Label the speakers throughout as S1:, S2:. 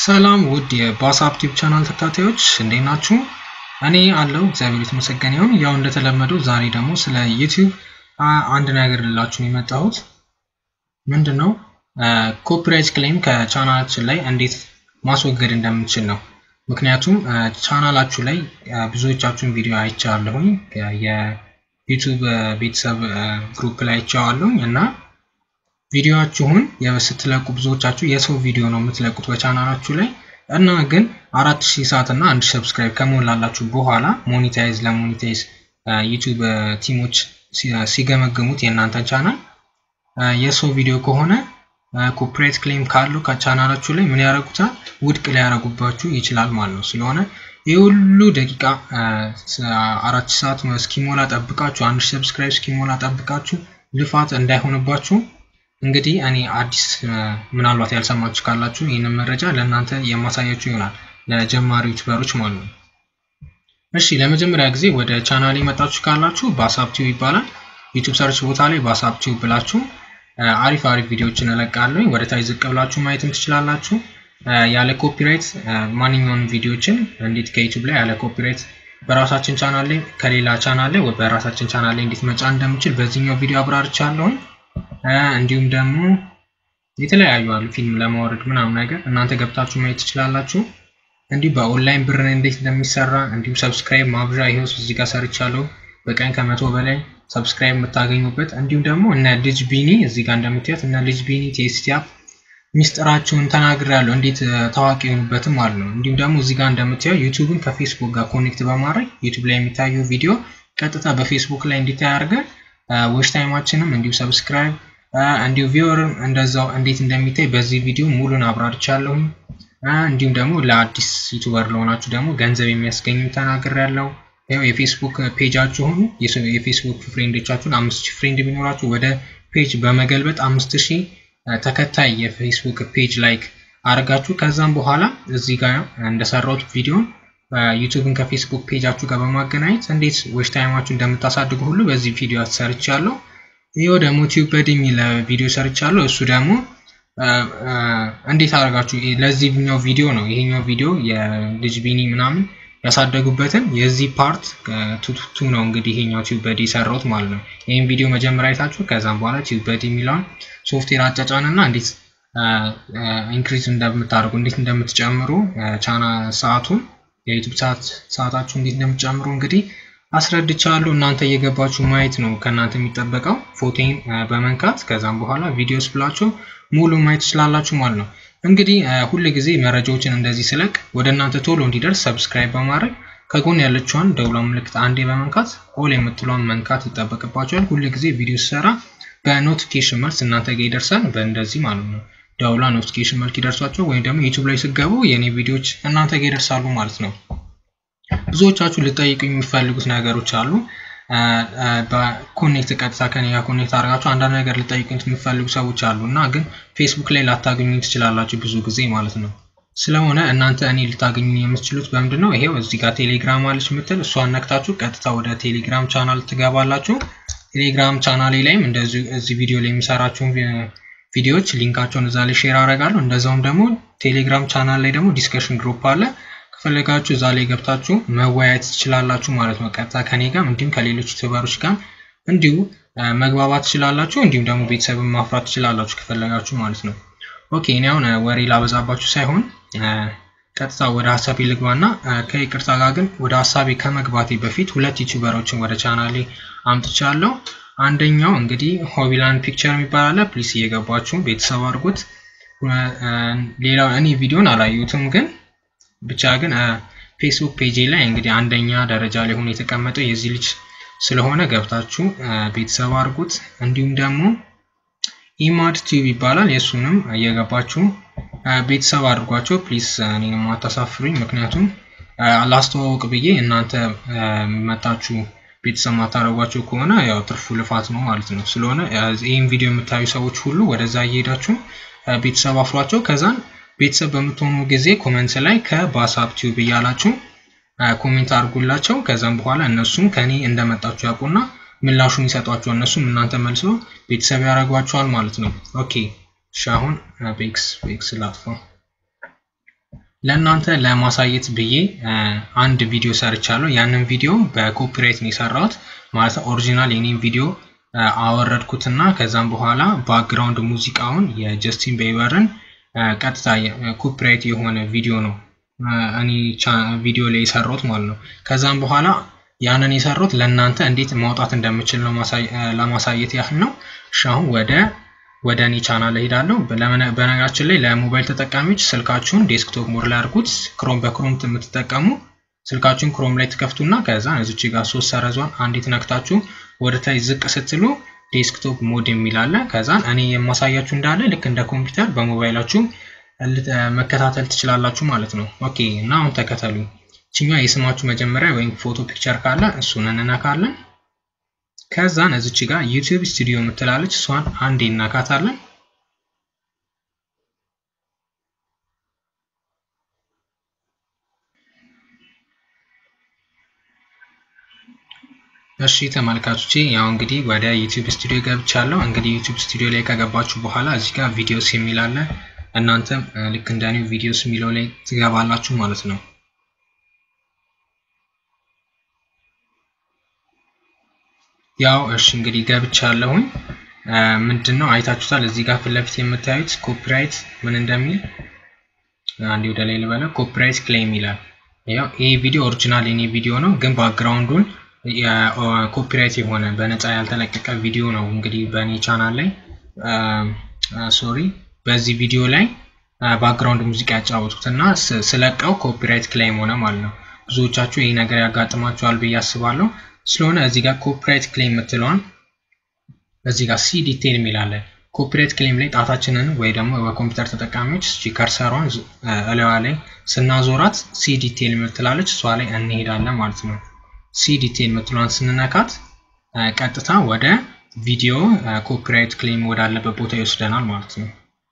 S1: ሰላም ውድ የባሳፕ ቲዩብ ቻናል ተከታታዮች እንዴት ናችሁ? እኔ አለው እግዚአብሔር የተመሰገነ ይሁን። ያው እንደተለመደው ዛሬ ደግሞ ስለ ዩቲዩብ አንድ ነገር ልላችሁ የመጣሁት ምንድን ነው ኮፒራይት ክሌም ከቻናላችን ላይ እንዴት ማስወገድ እንደምንችል ነው። ምክንያቱም ቻናላችሁ ላይ ብዙዎቻችሁን ቪዲዮ አይቻለሁኝ የዩቲዩብ ቤተሰብ ግሩፕ ላይ አይቼዋለሁኝ እና ቪዲዮአችሁን ስትለቁ ብዙዎቻችሁ የሰው ቪዲዮ ነው የምትለቁት በቻናላችሁ ላይ እና ግን አራት ሺህ ሰዓት እና አንድ ሰብስክራይብ ከሞላላችሁ በኋላ ሞኒታይዝ ለሞኒታይዝ ዩቲዩብ ቲሞች ሲገመግሙት የእናንተን ቻናል የሰው ቪዲዮ ከሆነ ኮፒራይት ክሌም ካለው ከቻናላችሁ ላይ ምን ያደርጉታል? ውድቅ ሊያደርጉባችሁ ይችላል ማለት ነው። ስለሆነ ይህ ሁሉ ደቂቃ አራት ሰዓት እስኪሞላ ጠብቃችሁ አንድ ሰብስክራይብ እስኪሞላ ጠብቃችሁ ልፋት እንዳይሆንባችሁ እንግዲህ እኔ አዲስ ምናልባት ያልሰማችሁ ካላችሁ ይህንን መረጃ ለእናንተ የማሳያችሁ ይሆናል ለጀማሪ ዩቱበሮች ማለት ነው። እሺ ለመጀመሪያ ጊዜ ወደ ቻናል የመጣችሁ ካላችሁ ባሳፕ ቲዩብ ይባላል። ዩቱብ ሰርች ቦታ ላይ ባሳፕ ቲዩብ ብላችሁ አሪፍ አሪፍ ቪዲዮዎችን እለቃለሁ። ወደ ታች ዝቅ ብላችሁ ማየትም ትችላላችሁ። ያለ ኮፒራይት ማንኛውንም ቪዲዮዎችን እንዴት ከዩቱብ ላይ ያለ ኮፒራይት በራሳችን ቻናል ላይ ከሌላ ቻናል ላይ በራሳችን ቻናል ላይ እንዴት መጫን እንደምችል በዚህኛው ቪዲዮ አብራርቻለሁኝ። እንዲሁም ደግሞ የተለያዩ አሉ ፊልም ለማውረድ ምናምን ነገር እናንተ ገብታችሁ ማየት ትችላላችሁ። እንዲሁ በኦንላይን ብር እንዴት እንደሚሰራ እንዲሁም ሰብስክራይብ ማብዣ ይኸው እዚህ ጋር ሰርቻለሁ። በቀን ከመቶ በላይ ሰብስክራይብ የምታገኙበት እንዲሁም ደግሞ እነ ልጅ ቢኒ እዚህ ጋር እንደምታዩት እነ ልጅ ቢኒ ቴስቲ አፕ ሚስጥራቸውን ተናግሬያለሁ እንዴት ታዋቂ የሆኑበትም ማለት ነው። እንዲሁም ደግሞ እዚህ ጋር እንደምታየው ዩቱብን ከፌስቡክ ጋር ኮኔክት በማድረግ ዩቱብ ላይ የሚታየው ቪዲዮ ቀጥታ በፌስቡክ ላይ እንዲታይ አድርገን ዌች ታይማችንም እንዲሁ ሰብስክራይብ እንዲሁ ቪወርም እንደዛው እንዴት እንደሚታይ በዚህ ቪዲዮ ሙሉን አብራርቻለሁኝ። እንዲሁም ደግሞ ለአዲስ ዩቱበር ለሆናችሁ ደግሞ ገንዘብ የሚያስገኙ ተናግሬያለሁ። ያው የፌስቡክ ፔጃችሁን የፌስቡክ ፍሬንዶቻችሁን አምስት ሺህ ፍሬንድ ቢኖራችሁ ወደ ፔጅ በመገልበጥ አምስት ሺህ ተከታይ የፌስቡክ ፔጅ ላይክ አድርጋችሁ ከዛም በኋላ እዚህ ጋር እንደሰራሁት ቪዲዮን ዩቱብን ከፌስቡክ ፔጃችሁ ጋር በማገናኘት እንዴት ዌች ታይማችሁ እንደምታሳድጉ ሁሉ በዚህ ቪዲዮ ሰርቻለሁ። ይኸው ደግሞ ቲዩበድ የሚል ቪዲዮ ሰርቻለሁ። እሱ ደግሞ እንዴት አድርጋችሁ ለዚህኛው ቪዲዮ ነው ይሄኛው ቪዲዮ የልጅ ቢኒ ምናምን ያሳደጉበትን የዚህ ፓርት ቱቱቱ ነው እንግዲህ ይሄኛው ቲዩበድ የሰራሁት ማለት ነው። ይህን ቪዲዮ መጀመሪያ አይታችሁ ከዛም በኋላ ቲዩበድ የሚለውን ሶፍትዌር አጫጫን እና እንዴት ኢንክሪዝ እንደምታደርጉ እንዴት እንደምትጨምሩ ቻና ሰዓቱን የዩቱብ ሰዓት ሰዓታችሁ እንዴት እንደምትጨምሩ እንግዲህ አስረድቻለሁ። እናንተ እየገባችሁ ማየት ነው ከእናንተ የሚጠበቀው። ፎቶን በመንካት ከዛም በኋላ ቪዲዮስ ብላችሁ ሙሉ ማየት ትችላላችሁ ማለት ነው። እንግዲህ ሁል ጊዜ መረጃዎችን እንደዚህ ስለቅ ወደ እናንተ ቶሎ እንዲደርስ ሰብስክራይብ በማድረግ ከጎን ያለችዋን ደውላ ምልክት አንዴ በመንካት ኦል የምትለውን መንካት ይጠበቅባቸዋል። ሁል ጊዜ ቪዲዮ ሲሰራ በኖቲፊኬሽን መልስ እናንተ ጋር ይደርሳል። በእንደዚህ ማለት ነው ደውላ ኖቲፊኬሽን መልክ ይደርሷቸው ወይም ደግሞ ዩቱብ ላይ ስገቡ የእኔ ቪዲዮዎች እናንተ ጋር ይደርሳሉ ማለት ነው። ብዙዎቻችሁ ልጠይቁ የሚፈልጉት ነገሮች አሉ። በኮኔክት ቀጥታ ከኔ ጋር ኮኔክት አድርጋችሁ አንዳንድ ነገር ልጠይቁኝ የሚፈልጉ ሰዎች አሉ እና ግን ፌስቡክ ላይ ላታገኙ ትችላላችሁ ብዙ ጊዜ ማለት ነው። ስለሆነ እናንተ እኔ ልታገኙ የምትችሉት በምንድን ነው? ይሄው እዚህ ጋር ቴሌግራም አለች ምትል እሷን ነክታችሁ ቀጥታ ወደ ቴሌግራም ቻናል ትገባላችሁ። ቴሌግራም ቻናሌ ላይም እንደዚሁ እዚህ ቪዲዮ ላይ የሚሰራችሁን ቪዲዮዎች ሊንካቸውን እዛ ላይ ሼር አደርጋለሁ። እንደዛውም ደግሞ ቴሌግራም ቻናል ላይ ደግሞ ዲስከሽን ግሩፕ አለ ከፈለጋችሁ እዛ ላይ ገብታችሁ መወያየት ትችላላችሁ ማለት ነው። ቀጥታ ከኔ ጋር እንዲሁም ከሌሎች ዩቱበሮች ጋር እንዲሁ መግባባት ትችላላችሁ። እንዲሁም ደግሞ ቤተሰብን ማፍራት ትችላላችሁ ከፈለጋችሁ ማለት ነው። ኦኬ እኔ አሁን ወሬ ላበዛባችሁ ሳይሆን ቀጥታ ወደ ሀሳቤ ልግባና ከይቅርታ ጋር ግን ወደ ሀሳቤ ከመግባቴ በፊት ሁለት ዩቱበሮችን ወደ ቻናሌ አምጥቻለሁ። አንደኛው እንግዲህ ሆቢላንድ ፒክቸር የሚባል አለ። ፕሊስ እየገባችሁ ቤተሰብ አድርጉት። ሌላው እኔ ቪዲዮን አላየሁትም ግን ብቻ ግን ፌስቡክ ፔጅ ላይ እንግዲህ አንደኛ ደረጃ ላይ ሆኖ የተቀመጠው የዚህ ልጅ ስለሆነ ገብታችሁ ቤተሰብ አድርጉት። እንዲሁም ደግሞ ኢማድ ቲዩብ ይባላል። የእሱንም እየገባችሁ ቤተሰብ አድርጓቸው ፕሊስ። እኔንም አታሳፍሩኝ፣ ምክንያቱም ላስተዋወቅ ብዬ እናንተ መታችሁ ቤተሰብ ማታደርጓቸው ከሆነ ያው ትርፉ ልፋት ነው ማለት ነው። ስለሆነ ይህን ቪዲዮ የምታዩ ሰዎች ሁሉ ወደዛ እየሄዳችሁ ቤተሰብ አፍሯቸው ከዛን ቤተሰብ በምትሆኑ ጊዜ ኮመንት ላይ ከባሳፕ ቲዩብ እያላችሁ ኮሜንት አድርጉላቸው። ከዛም በኋላ እነሱም ከኔ እንደመጣችሁ ያውቁና ምላሹን ይሰጧቸው። እነሱም እናንተ መልሶ ቤተሰብ ያደርጓቸዋል ማለት ነው። ኦኬ እሺ፣ አሁን ቤክስ ቤክስ ላጥፋው። ለእናንተ ለማሳየት ብዬ አንድ ቪዲዮ ሰርቻለሁ። ያንን ቪዲዮ በኮፒራይት ነው የሰራሁት ማለት ኦሪጂናል የኔም ቪዲዮ አወረድኩትና ከዛም በኋላ ባክግራውንድ ሙዚቃውን የጀስቲን ቤበርን ቀጥታ ኮፒራይት የሆነ ቪዲዮ ነው እኔ ቪዲዮ ላይ የሰራሁት ማለት ነው። ከዛም በኋላ ያንን የሰራሁት ለእናንተ እንዴት ማውጣት እንደምችል ለማሳየት ያህል ነው። እሺ አሁን ወደ ወደ እኔ ቻናል እሄዳለሁ። በነገራችን ላይ ለሞባይል ተጠቃሚዎች ስልካችሁን ዴስክቶፕ ሞድ ላይ አድርጉት። ክሮም በክሮም የምትጠቀሙ ስልካችሁን ክሮም ላይ ትከፍቱና ከዛ እዚች ጋር ሶስት ሰረዟን አንዲት ነክታችሁ ወደ ታች ዝቅ ስትሉ ዴስክቶፕ ሞድ የሚል አለ። ከዛን እኔ የማሳያችሁ እንዳለ ልክ እንደ ኮምፒውተር በሞባይላችሁ መከታተል ትችላላችሁ ማለት ነው። ኦኬ እና አሁን ተከተሉ። ችኛ የስማችሁ መጀመሪያ ወይም ፎቶ ፒክቸር ካለ እሱን እንነካለን። ከዛን እዚች ጋር ዩቲዩብ ስቱዲዮ የምትላለች እሷን አንዴ እናካታለን። እሺ ተመልካቾቼ ያው እንግዲህ ወደ ዩቲዩብ ስቱዲዮ ገብቻለሁ። እንግዲህ ዩቲዩብ ስቱዲዮ ላይ ከገባችሁ በኋላ እዚህ ጋር ቪዲዮስ የሚል አለ። እናንተም ልክ እንደኔው ቪዲዮስ የሚለው ላይ ትገባላችሁ ማለት ነው። ያው እሺ እንግዲህ ገብቻለሁኝ። ምንድን ነው አይታችሁታል። እዚህ ጋር ፊት ለፊት የምታዩት ኮፒራይት ምን እንደሚል አንዴ ወደ ላይ ልበለ። ኮፒራይት ክሌም ይላል። ያው ይሄ ቪዲዮ ኦሪጂናል የኔ ቪዲዮ ነው፣ ግን ባክግራውንዱን ኮፒራይት የሆነ በነፃ ያልተለቀቀ ቪዲዮ ነው። እንግዲህ በእኔ ቻናል ላይ ሶሪ፣ በዚህ ቪዲዮ ላይ ባክግራውንድ ሙዚቃ ያጫወቱት እና ስለቀው ኮፒራይት ክሌም ሆነ ማለት ነው። ብዙዎቻችሁ ይህ ነገር ያጋጥማችኋል ብዬ አስባለሁ። ስለሆነ እዚህ ጋር ኮፒራይት ክሌም የምትለዋን እዚህ ጋር ሲ ዲቴይል የሚላለ ኮፒራይት ክሌም ላይ ጣታችንን ወይ ደግሞ በኮምፒውተር ተጠቃሚዎች ከርሰሯን እለዋ ላይ ስናዞራት ሲ ዲቴይል የምትላለች እሷ ላይ እንሄዳለን ማለት ነው። ሲ ዲቴይል የምትለዋን ስንነካት ቀጥታ ወደ ቪዲዮ ኮፒራይት ክሌም ወዳለበት ቦታ ይወስደናል ማለት ነው።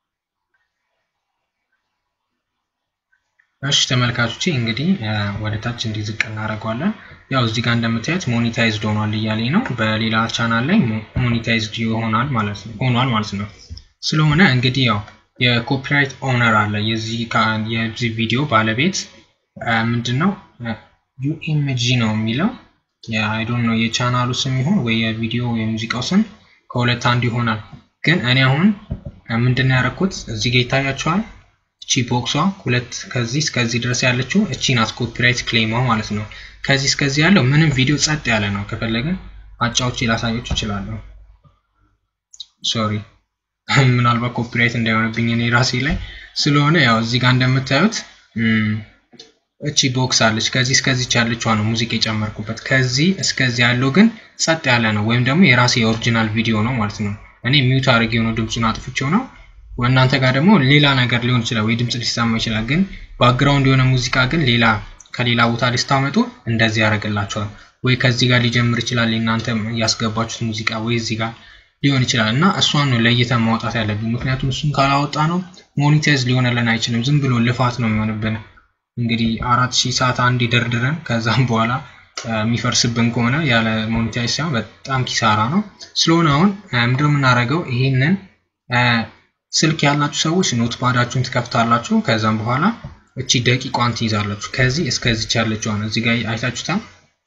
S1: እሺ ተመልካቾቼ እንግዲህ ወደ ታች እንዲዝቅ እናደርገዋለን። ያው እዚህ ጋር እንደምታዩት ሞኒታይዝድ ሆኗል እያለኝ ነው። በሌላ ቻናል ላይ ሞኒታይዝድ ይሆናል ማለት ነው ሆኗል ማለት ነው። ስለሆነ እንግዲህ ያው የኮፒራይት ኦነር አለ የዚህ የዚህ ቪዲዮ ባለቤት ምንድን ነው ዩኤምጂ ነው የሚለው አይዶን ነው የቻናሉ ስም ይሁን ወይ የቪዲዮ የሙዚቃው ስም ከሁለት አንድ ይሆናል። ግን እኔ አሁን ምንድን ነው ያደረኩት እዚህ ጋር ይታያቸዋል። እቺ ቦክሷ ሁለት ከዚህ እስከዚህ ድረስ ያለችው እቺ ናት ኮፒራይት ክሌሟ ማለት ነው። ከዚህ እስከዚህ ያለው ምንም ቪዲዮ ጸጥ ያለ ነው። ከፈለግን አጫዎች ላሳዮች እችላለሁ። ሶሪ ምናልባት ኮፒራይት እንዳይሆንብኝ እኔ ራሴ ላይ ስለሆነ ያው እዚህ ጋር እንደምታዩት እቺ ቦክስ አለች። ከዚህ እስከዚች ያለችዋ ነው ሙዚቃ የጨመርኩበት። ከዚህ እስከዚህ ያለው ግን ጸጥ ያለ ነው፣ ወይም ደግሞ የራሴ የኦሪጂናል ቪዲዮ ነው ማለት ነው። እኔ ሚውት አድርጌው ነው ድምፁን አጥፍቼው ነው። እናንተ ጋር ደግሞ ሌላ ነገር ሊሆን ይችላል፣ ወይ ድምፅ ሊሰማ ይችላል። ግን ባክግራውንድ የሆነ ሙዚቃ ግን ሌላ ከሌላ ቦታ ሊስታመጡ እንደዚህ ያደርግላቸዋል። ወይ ከዚህ ጋር ሊጀምር ይችላል እናንተ ያስገባችሁት ሙዚቃ ወይ እዚህ ጋር ሊሆን ይችላል እና እሷን ነው ለይተን ማውጣት ያለብን። ምክንያቱም እሱን ካላወጣ ነው ሞኒታይዝ ሊሆንልን አይችልም። ዝም ብሎ ልፋት ነው የሚሆንብን። እንግዲህ አራት ሺህ ሰዓት አንድ ደርድረን ከዛም በኋላ የሚፈርስብን ከሆነ ያለ ሞኒታይዝ ሳይሆን በጣም ኪሳራ ነው። ስለሆነ አሁን ምንድነው የምናደርገው? ይሄንን ስልክ ያላችሁ ሰዎች ኖትፓዳችሁን ትከፍታላችሁ። ከዛም በኋላ እቺ ደቂቋን ትይዛላችሁ። ከዚህ እስከዚች ያለችዋን እዚህ ጋር አይታችሁታል።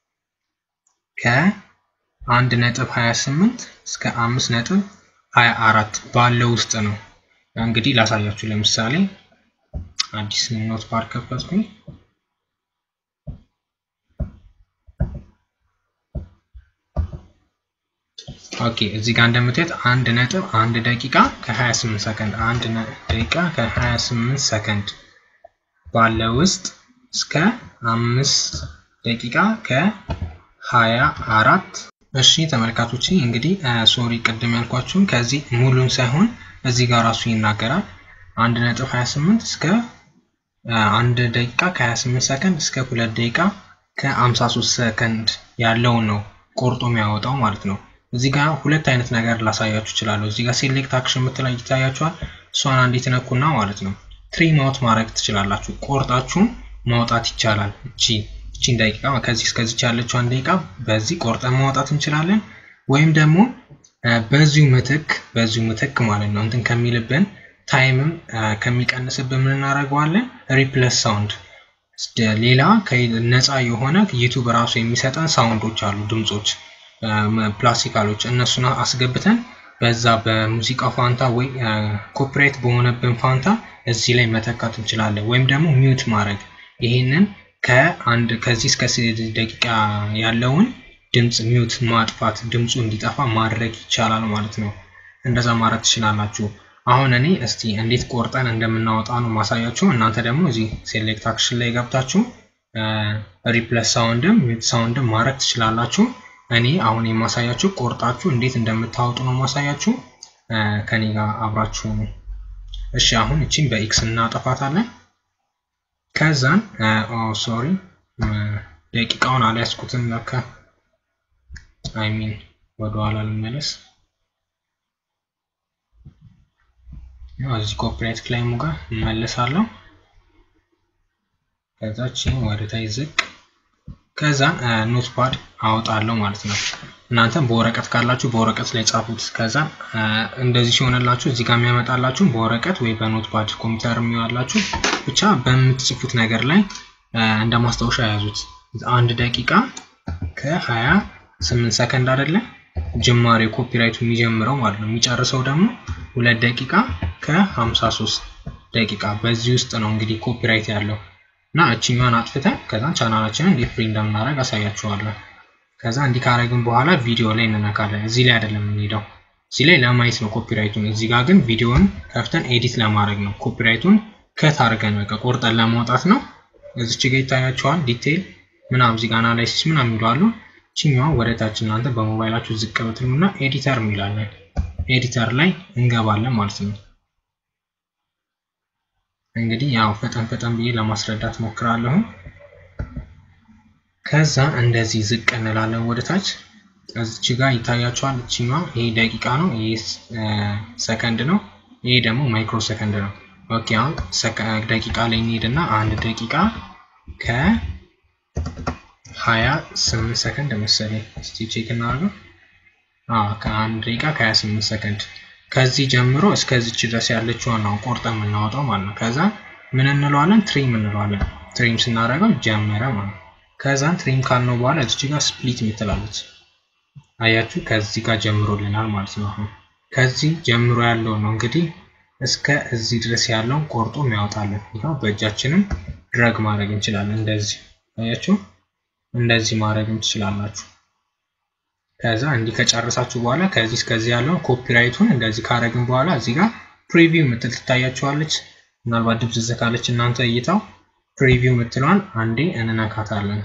S1: ከአንድ ነጥብ 28 እስከ አምስት ነጥብ 24 ባለው ውስጥ ነው። እንግዲህ ላሳያችሁ። ለምሳሌ አዲስ ኖት ፓድ ከፈትኩኝ። ኦኬ እዚህ ጋር እንደምታዩት አንድ ነጥብ አንድ ደቂቃ ከ28 ሰከንድ አንድ ደቂቃ ከ28 ሰከንድ ባለው ውስጥ እስከ አምስት ደቂቃ ከ24 እሺ ተመልካቾች እንግዲህ ሶሪ ቅድም ያልኳችሁን ከዚህ ሙሉን ሳይሆን እዚህ ጋር ራሱ ይናገራል። አንድ ነጥብ 28 እስከ አንድ ደቂቃ ከ28 ሰከንድ እስከ ሁለት ደቂቃ ከ53 ሰከንድ ያለውን ነው ቆርጦ የሚያወጣው ማለት ነው። እዚህ ጋር ሁለት አይነት ነገር ላሳያችሁ እችላለሁ። እዚህ ጋር ሴሌክት አክሽን የምትላይ ይታያችኋል። እሷን አንዲት ነኩና ማለት ነው ትሪም አውት ማድረግ ትችላላችሁ። ቆርጣችሁን ማውጣት ይቻላል። እቺ እቺን ደቂቃ ከዚህ እስከዚች ያለችዋን ደቂቃ በዚህ ቆርጠን ማውጣት እንችላለን። ወይም ደግሞ በዚሁ ምትክ በዚሁ ምትክ ማለት ነው እንትን ከሚልብን ታይምም ከሚቀንስብን ምን እናደርገዋለን? ሪፕለስ ሳውንድ ሌላ ነፃ የሆነ ዩቱብ ራሱ የሚሰጠን ሳውንዶች አሉ፣ ድምፆች ፕላስቲካሎች፣ እነሱን አስገብተን በዛ በሙዚቃ ፋንታ ወይ ኮፒራይት በሆነብን ፋንታ እዚህ ላይ መተካት እንችላለን። ወይም ደግሞ ሚውት ማድረግ ይሄንን ከአንድ ከዚህ እስከ ደቂቃ ያለውን ድምፅ ሚውት ማጥፋት ድምፁ እንዲጠፋ ማድረግ ይቻላል ማለት ነው። እንደዛ ማድረግ ትችላላችሁ። አሁን እኔ እስቲ እንዴት ቆርጠን እንደምናወጣ ነው ማሳያችሁ። እናንተ ደግሞ እዚህ ሴሌክት አክሽን ላይ ገብታችሁ ሪፕለስ ሳውንድም ሚውት ሳውንድም ማድረግ ትችላላችሁ። እኔ አሁን የማሳያችሁ ቆርጣችሁ እንዴት እንደምታወጡ ነው ማሳያችሁ። ከኔ ጋር አብራችሁ ነው። እሺ አሁን እቺን በኤክስ እናጠፋታለን። ከዛን ሶሪ ደቂቃውን አልያዝኩትም ለካ አይ ሚን ወደኋላ ልመለስ። እዚህ ኮፒራይት ክላይሙ ጋር እመለሳለሁ። ከዛች ወደ ታች ዝቅ ከዛ ኖትፓድ አወጣለሁ ማለት ነው። እናንተም በወረቀት ካላችሁ በወረቀት ላይ ጻፉት። ከዛ እንደዚህ ሲሆንላችሁ እዚህ ጋር የሚያመጣላችሁ በወረቀት ወይ በኖትፓድ ኮምፒውተር የሚዋላችሁ ብቻ በምትጽፉት ነገር ላይ እንደ ማስታወሻ ያዙት። አንድ ደቂቃ ከሀያ ስምንት ሰከንድ አይደለ ጅማሬ ኮፒራይቱ የሚጀምረው ማለት ነው። የሚጨርሰው ደግሞ ሁለት ደቂቃ ከሀምሳ ሶስት ደቂቃ በዚህ ውስጥ ነው እንግዲህ ኮፒራይት ያለው እና እችኛዋን አጥፍተን ከዛ ቻናላችንን እንዴት ፍሪ እንደምናደርግ አሳያችኋለሁ። ከዛ እንዲህ ካረግን በኋላ ቪዲዮ ላይ እንነካለን። እዚህ ላይ አይደለም የምንሄደው፣ እዚህ ላይ ለማየት ነው ኮፒራይቱን። እዚህ ጋር ግን ቪዲዮን ከፍተን ኤዲት ለማድረግ ነው። ኮፒራይቱን ከት አድርገን በቃ ቆርጠን ለማውጣት ነው። እዚች ጋ ይታያችኋል ዲቴይል ምናምን፣ እዚህ ጋር አናላይሲስ ምናምን ይሏሉ። ችኛዋ ወደ ታች እናንተ በሞባይላችሁ ዝቅ ብትሉና ኤዲተር የሚላለን ኤዲተር ላይ እንገባለን ማለት ነው። እንግዲህ ያው ፈጠን ፈጠን ብዬ ለማስረዳት ሞክራለሁ። ከዛ እንደዚህ ዝቅ እንላለን ወደ ታች። እዚች ጋር ይታያችኋል። እችኛዋ ይሄ ደቂቃ ነው፣ ይሄ ሰከንድ ነው፣ ይሄ ደግሞ ማይክሮ ሰከንድ ነው። ኦኬ አሁን ደቂቃ ላይ እንሄድና አንድ ደቂቃ ከሀያ ስምንት ሰከንድ መሰለኝ። እስቲ ቼክ እናደርገው። ከአንድ ደቂቃ ከሀያ ስምንት ሰከንድ ከዚህ ጀምሮ እስከዚች ድረስ ያለችውን ነው ቆርጠን የምናወጣው ማለት ነው። ከዛ ምን እንለዋለን? ትሪም እንለዋለን። ትሪም ስናደርገው ጀመረ ማለት ነው። ከዛን ትሪም ካልነው በኋላ እዚች ጋር ስፕሊት የምትላለች አያችሁ፣ ከዚህ ጋር ጀምሮልናል ማለት ነው። አሁን ከዚህ ጀምሮ ያለው ነው እንግዲህ እስከ እዚህ ድረስ ያለውን ቆርጦ የሚያወጣለን። ይኸው በእጃችንም ድረግ ማድረግ እንችላለን። እንደዚህ አያችሁ፣ እንደዚህ ማድረግም ትችላላችሁ። ከዛ እንዲህ ከጨረሳችሁ በኋላ ከዚህ እስከዚህ ያለውን ኮፒራይቱን እንደዚህ ካረግን በኋላ እዚህ ጋር ፕሪቪው ምትል ትታያችኋለች። ምናልባት ድብዝዝ ካለች እናንተ እይታው ፕሪቪው ምትለዋን አንዴ እንነካታለን።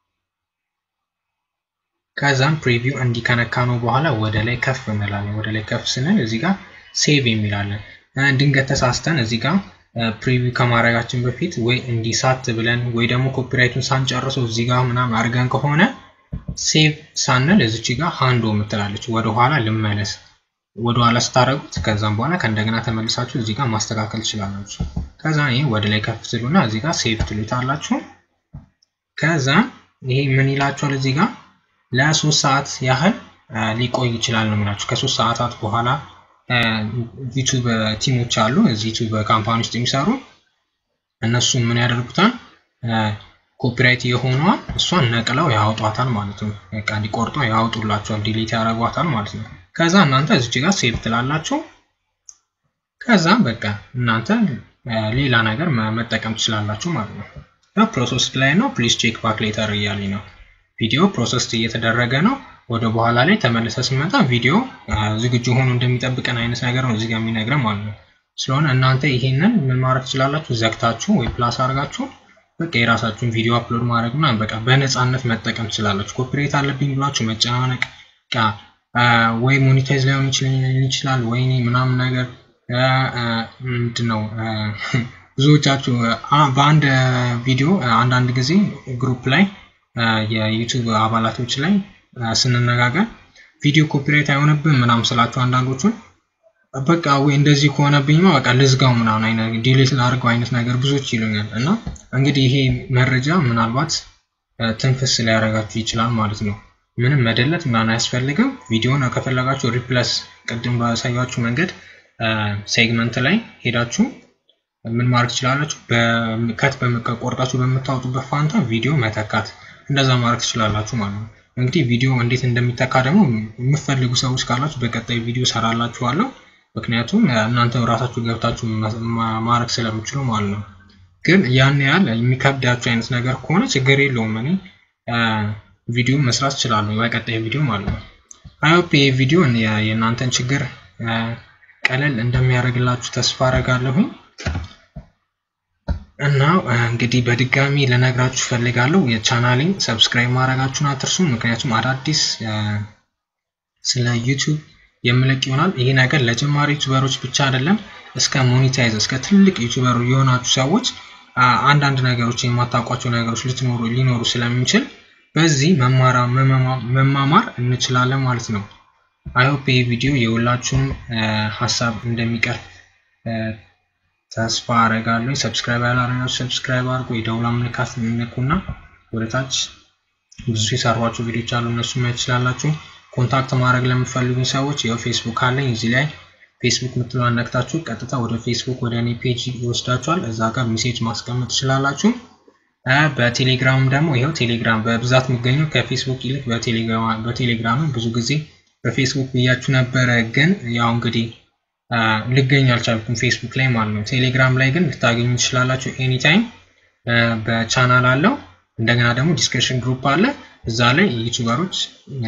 S1: ከዛም ፕሪቪው እንዲከነካ ነው በኋላ ወደ ላይ ከፍ እንላለን። ወደ ላይ ከፍ ስንል እዚህ ጋር ሴቭ የሚላለን። ድንገት ተሳስተን እዚህ ጋር ፕሪቪው ከማድረጋችን በፊት ወይ እንዲሳት ብለን ወይ ደግሞ ኮፒራይቱን ሳንጨርሰው እዚህ ጋር ምናምን አድርገን ከሆነ ሴቭ ሳንል እዚች ጋር ሃንዶ የምትላለች ወደ ኋላ ልመለስ ወደ ኋላ ስታደረጉት ከዛም በኋላ ከእንደገና ተመልሳችሁ እዚህ ጋር ማስተካከል ትችላላችሁ። ከዛ ይሄ ወደ ላይ ከፍ ትሉና እዚህ ጋር ሴቭ ትሉታላችሁ። ከዛ ይሄ ምን ይላችኋል እዚህ ጋር ለሶስት ሰዓት ያህል ሊቆይ ይችላል ነው የሚላችሁ። ከሶስት ሰዓታት በኋላ ዩቱብ ቲሞች አሉ እዚህ ዩቱብ ካምፓኒ ውስጥ የሚሰሩ እነሱ ምን ያደርጉታል ኮፒራይት የሆነዋን እሷን ነቅለው ያወጧታል ማለት ነው። በቃ እንዲቆርጦ ያወጡላቸዋል፣ ዲሊት ያደርጓታል ማለት ነው። ከዛ እናንተ እዚች ጋር ሴቭ ትላላችሁ። ከዛ በቃ እናንተ ሌላ ነገር መጠቀም ትችላላችሁ ማለት ነው። ፕሮሰስ ላይ ነው። ፕሊዝ ቼክ ባክ ሌተር እያለኝ ነው። ቪዲዮ ፕሮሰስ እየተደረገ ነው። ወደ በኋላ ላይ ተመልሰ ስመጣ ቪዲዮ ዝግጁ ሆኖ እንደሚጠብቀን አይነት ነገር ነው እዚህ ጋር የሚነግረን ማለት ነው። ስለሆነ እናንተ ይሄንን ምን ማድረግ ትችላላችሁ? ዘግታችሁ ወይ ፕላስ አድርጋችሁ በቃ የራሳችሁን ቪዲዮ አፕሎድ ማድረግ ምናምን በቃ በነፃነት መጠቀም ትችላላችሁ። ኮፒሬት አለብኝ ብላችሁ መጨናነቅ ወይ ሞኒታይዝ ላይሆን ይችላል ወይ ምናምን ነገር ምንድነው ብዙዎቻችሁ በአንድ ቪዲዮ አንዳንድ ጊዜ ግሩፕ ላይ የዩቱብ አባላቶች ላይ ስንነጋገር ቪዲዮ ኮፒራይት አይሆንብን ምናምን ስላችሁ አንዳንዶቹን በቃ ወይ እንደዚህ ከሆነብኝ በቃ ልዝጋው ምናምን አይነት ዲሌት ላድርገው አይነት ነገር ብዙዎች ይሉኛል። እና እንግዲህ ይሄ መረጃ ምናልባት ትንፍስ ሊያደርጋችሁ ይችላል ማለት ነው። ምንም መደለት ምናምን አያስፈልግም። ቪዲዮን ከፈለጋችሁ ሪፕለስ ቅድም ባሳያችሁ መንገድ ሴግመንት ላይ ሄዳችሁ ምን ማድረግ ትችላላችሁ? ከት ቆርጣችሁ በምታወጡበት ፋንታ ቪዲዮ መተካት እንደዛ ማድረግ ትችላላችሁ ማለት ነው። እንግዲህ ቪዲዮ እንዴት እንደሚተካ ደግሞ የምትፈልጉ ሰዎች ካላችሁ በቀጣይ ቪዲዮ ሰራላችኋለሁ። ምክንያቱም እናንተ ራሳችሁ ገብታችሁ ማድረግ ስለምችሉ ማለት ነው። ግን ያን ያህል የሚከብዳችሁ አይነት ነገር ከሆነ ችግር የለውም። እኔ ቪዲዮ መስራት እችላለሁ በቀጣይ ቪዲዮ ማለት ነው። አይሆፕ ይህ ቪዲዮ የእናንተን ችግር ቀለል እንደሚያደርግላችሁ ተስፋ አደርጋለሁኝ። እና እንግዲህ በድጋሚ ልነግራችሁ ፈልጋለሁ የቻናሌን ሰብስክራይብ ማድረጋችሁን አትርሱ። ምክንያቱም አዳዲስ ስለ ዩቲዩብ የምለቅ ይሆናል። ይሄ ነገር ለጀማሪ ዩቲዩበሮች ብቻ አይደለም፣ እስከ ሞኔታይዝ እስከ ትልቅ ዩቲዩበር የሆናችሁ ሰዎች አንዳንድ ነገሮች የማታውቋቸው ነገሮች ልትኖሩ ሊኖሩ ስለሚችል በዚህ መማማር እንችላለን ማለት ነው። አይሆፕ ይህ ቪዲዮ የሁላችሁም ሀሳብ እንደሚቀርብ ተስፋ አረጋለሁ። ሰብስክራይብ ያላረጋችሁ ሰብስክራይብ አድርጉ። የደውላ ምልክት ንኩና ወደታች ብዙ የሰሯቸው ቪዲዮች አሉ፣ እነሱ ማየት ትችላላችሁ። ኮንታክት ማድረግ ለምትፈልጉ ሰዎች ያው ፌስቡክ አለኝ። እዚህ ላይ ፌስቡክ ምትለዋን ነክታችሁ ቀጥታ ወደ ፌስቡክ ወደ እኔ ፔጅ ይወስዳችኋል። እዛ ጋር ሜሴጅ ማስቀመጥ ትችላላችሁ። በቴሌግራም ደግሞ ይኸው ቴሌግራም በብዛት የሚገኘው ከፌስቡክ ይልቅ በቴሌግራም ብዙ ጊዜ በፌስቡክ ብያችሁ ነበረ፣ ግን ያው እንግዲህ ልገኝ አልቻልኩም ፌስቡክ ላይ ማለት ነው። ቴሌግራም ላይ ግን ልታገኙ ትችላላችሁ ኤኒታይም። በቻናል አለው እንደገና ደግሞ ዲስከሽን ግሩፕ አለ። እዛ ላይ ዩቱበሮች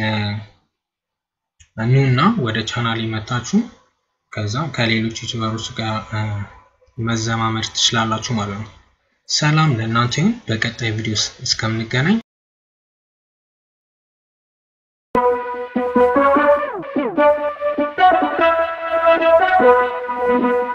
S1: ኑና ወደ ቻናል መታችሁ ከዛ ከሌሎች ዩቱበሮች ጋር መዘማመድ ትችላላችሁ ማለት ነው። ሰላም ለእናንተ ይሁን። በቀጣይ ቪዲዮ እስከምንገናኝ
S2: Thank you.